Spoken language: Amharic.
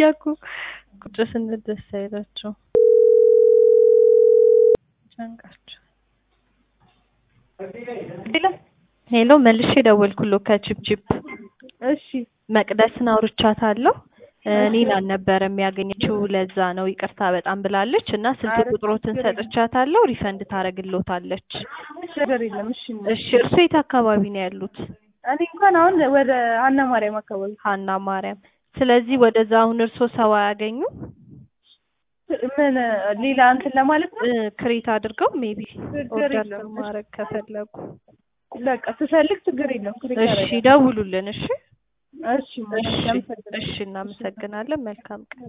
ከፈለጉ ቁጭ ስንል ደስ አይላቸው ጨንቃቸው። ሄሎ መልሼ ደወልኩሎ ከቺፕቺፕ እሺ መቅደስን አውርቻታለሁ። እኔን አልነበረም ያገኘችው ለዛ ነው ይቅርታ በጣም ብላለች እና ስልክ ቁጥሮትን ሰጥቻታለሁ ሪፈንድ ታደርግሎታለች። ችግር የለም። እሺ እሺ እርሶ የት አካባቢ ነው ያሉት? እኔ እንኳን አሁን ወደ ሀና ማርያም አካባቢ ሀና ማርያም። ስለዚህ ወደዛ አሁን እርሶ ሰው አያገኙ ምን ሌላ እንትን ለማለት ነው። ክሬት አድርገው ሜቢ ችግር ኦርደር የለም። ማድረግ ከፈለጉ በቃ ስፈልግ ችግር የለም። ክሬት እሺ አደርጋለሁ። ደውሉልን። እሺ እሺ እሺ አመሰግናለሁ። እሺ እናመሰግናለን። መልካም ቀን